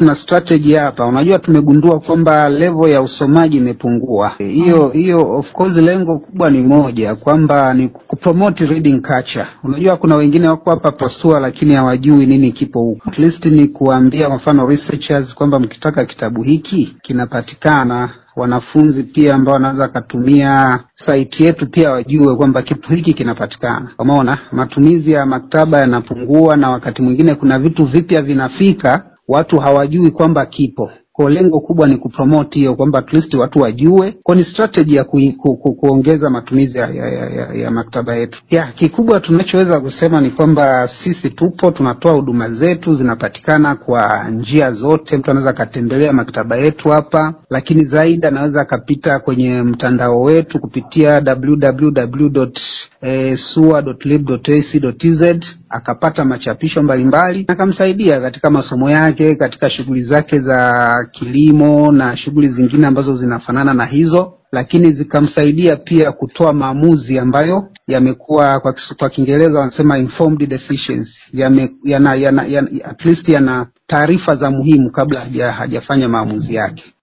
tuna strategy hapa. Unajua, tumegundua kwamba level ya usomaji imepungua. Hiyo hiyo, of course, lengo kubwa ni moja, kwamba ni kupromote reading culture. Unajua, kuna wengine wako hapa postua, lakini hawajui nini kipo huko. At least ni kuambia, kwa mfano researchers, kwamba mkitaka kitabu hiki kinapatikana wanafunzi pia ambao wanaweza katumia saiti yetu pia wajue kwamba kitu hiki kinapatikana. Umeona, matumizi ya maktaba yanapungua, na wakati mwingine kuna vitu vipya vinafika, watu hawajui kwamba kipo. Kwa lengo kubwa ni kupromote hiyo kwamba at least watu wajue, kwa ni strategy ya ku, ku, ku, kuongeza matumizi ya, ya, ya, ya maktaba yetu. Ya kikubwa tunachoweza kusema ni kwamba sisi tupo tunatoa huduma zetu, zinapatikana kwa njia zote. Mtu anaweza akatembelea maktaba yetu hapa, lakini zaidi anaweza akapita kwenye mtandao wetu kupitia www E, sua.lib.ac.tz akapata machapisho mbalimbali akamsaidia katika masomo yake, katika shughuli zake za kilimo na shughuli zingine ambazo zinafanana na hizo, lakini zikamsaidia pia kutoa maamuzi ambayo yamekuwa kwa, kwa Kiingereza wanasema informed decisions, yame, yana, yana, yana, at least yana taarifa za muhimu kabla haja, hajafanya maamuzi yake.